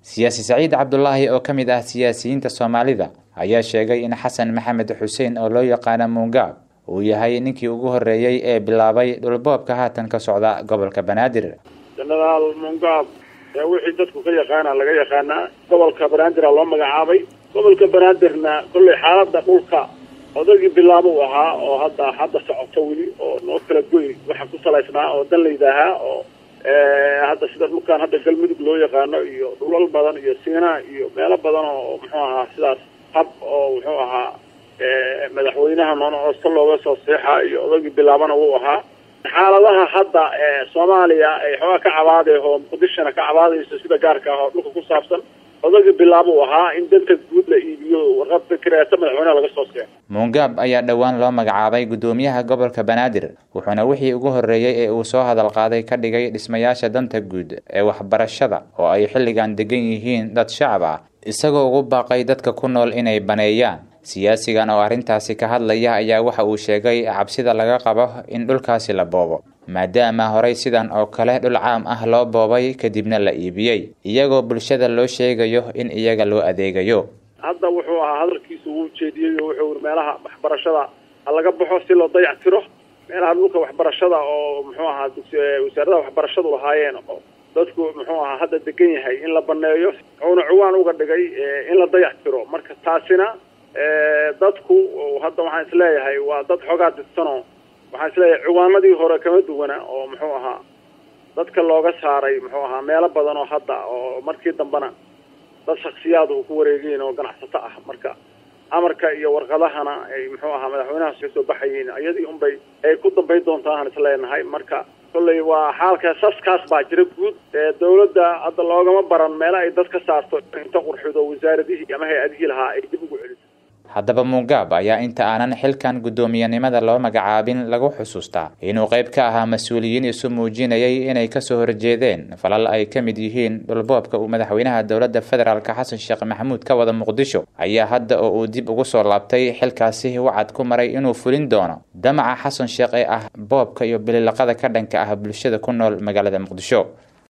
siyaasi saciid cabdulaahi oo ka mid ah siyaasiyiinta soomaalida ayaa sheegay in xasan maxamed xuseen oo loo yaqaano muungaab uu yahay ninkii ugu horreeyey ee bilaabay dhulboobka haatan ka socda gobolka banaadir jenaraal muungaab ee wixii dadku ka yaqaana laga yaqaanaa gobolka banaadir loo magacaabay gobolka banaadirna kollay xaalada dhulka odagii bilaabo u ahaa oo hadda hadda socoto weli oo noo kala goy waxa ku salaysnaa oo danlayda ahaa oo hadda sida dhulkan hadda galmudug loo yaqaano iyo dhulal badan iyo siinaa iyo meelo badan oo muxuu ahaa sidaas hab oo muxuu ahaa madaxweynaha noonoosta looga soo seexa iyo odagii bilaabana wuu ahaa xaaladaha hadda soomaaliya ay xoogaa ka cabaadayho muqdishona ka cabaadayso sida gaarka ah oo dhulka ku saabsan odagii bilaabo u ahaa in danta guud la iibiyo warqad fikreeta madaxweynaha laga soo seexo muungaab ayaa dhowaan loo magacaabay guddoomiyaha gobolka banaadir wuxuuna wixii ugu horreeyey ee uu soo hadal qaaday ka dhigay dhismayaasha danta guud ee waxbarashada oo ay xilligan degan yihiin dad shacab ah isagoo ugu baaqay dadka ku nool inay baneeyaan siyaasigan oo arrintaasi ka hadlaya ayaa waxa uu sheegay cabsida laga qabo in dhulkaasi la boobo maadaama horey sidan oo kale dhul caam ah loo boobay kadibna la iibiyey iyagoo bulshada loo sheegayo in iyaga loo adeegayo hadda wuxuu ahaa hadalkiisu wuu jeediyey oo wuxuu meelaha waxbarashada ha laga baxo si loo dayac tiro meelaha dhulka waxbarashada oo muxuu ahaa wasaaradaha waxbarashadu lahaayeen oo dadku muxuu ahaa hadda degan yahay in la baneeyo wuxuuna cuwaan uga dhigay in la dayac tiro marka taasina dadku hadda waxaan isleeyahay waa dad xoogaa didsano waxaan isleeyahay ciwaanadii hore kama duwana oo muxuu ahaa dadka looga saaray muxuu ahaa meelo badan oo hadda oo markii dambena dad shaksiyaadu ku wareegeen oo ganacsato ah marka amarka iyo warqadahana ay muxuu ahaa madaxweynahaas ka soo baxayeen iyadii unbay ay ku dambayn doontaa aan isleenahay marka kolley waa xaalka saskaas baa jira guud dawladda hadda loogama baran meelo ay dad ka saarto inta qurxido wasaaradihii ama hay-adihii lahaa ay dib ugu celiso haddaba muungaab ayaa inta aanan xilkan guddoomiyenimada loo magacaabin lagu xusuustaa inuu qayb ka ahaa mas-uuliyiin isu muujinayay inay kasoo horjeedeen falal ay ka mid yihiin dhulboobka uu madaxweynaha dowladda federaalk xasan sheekh maxamuud ka wada muqdisho ayaa hadda oo uu dib ugu soo laabtay xilkaasi wacad ku maray inuu fulin doono damaca xasan sheekh ee ah boobka iyo bililaqada ka dhanka ah bulshada ku nool magaalada muqdisho